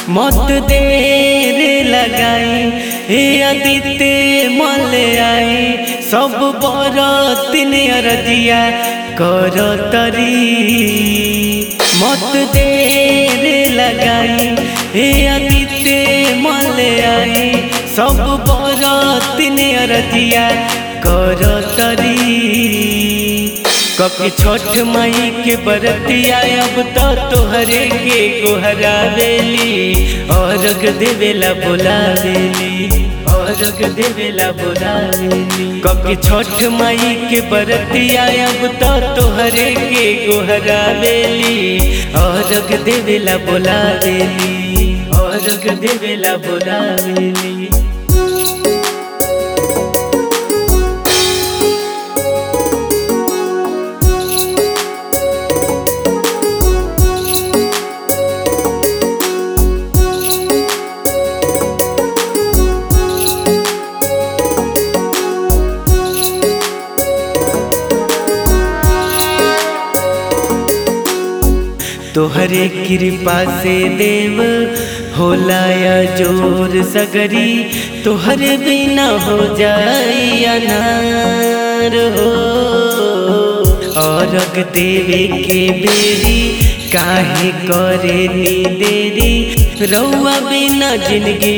मत देर लगाई हे अदिते मल आई सब बरतिन अरदिया कर तरी मत देर लगाई हे अदिते मल आई सब बरतिन अरदिया कर तरी कभी छठ माई के बरतिया अब तो तोहरे के गोहरावेली और देवेला बोलावेली और देवेला बोलावेली कभी छठ माई के बरतिया अब तो तोहरे के गोहरावेली और देवेला बोलावेली और देवेला बोलावेली तोहरे कृपा से देव होला या जोर सगरी तोहरे बिना हो जाई अनार हो और देवे के बेरी काहे करे नी देरी रउआ बिना जिंदगी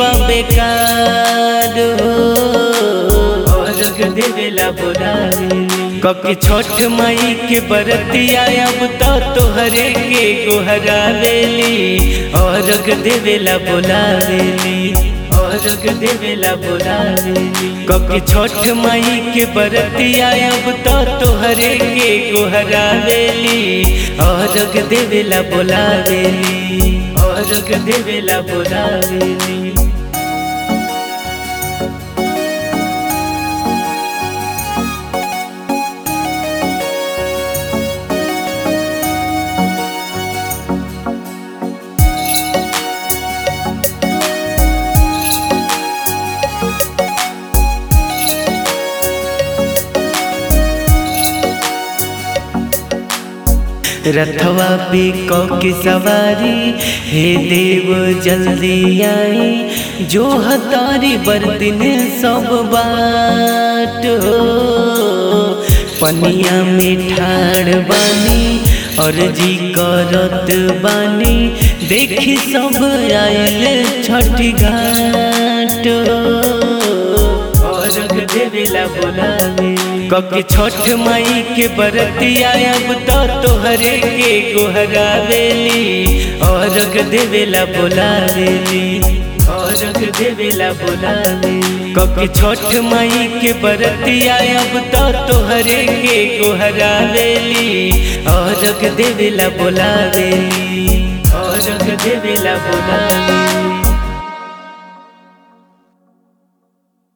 बेकार हो और देवेला बोलावेली कभी छठ माई के बरतिया अब तो तोहरे के गोहरावेली और देवेला बोलावेली और देवेला बोलावेली कभी छठ माई के बरतिया अब तो तोहरे के गोहरावेली और देवेला बोलावेली और देवेला बोलावेली रथवा पे की सवारी हे देव जल्दी आई जो हतारी बरदिन सब बाट हो पनिया में ठाड़ बानी और जी करत बानी देखी सब आयल छठी घाट और देवेला बोलावे कभी छठ माई के बरतिया अब तो तोहरे के गोहरावेली और देवेला बोलावेली और देवेला बोलावेली कभी छठ माई के बरतिया अब तो तोहरे के गोहरावेली और देवेला बोलावेली और देवेला बोलावेली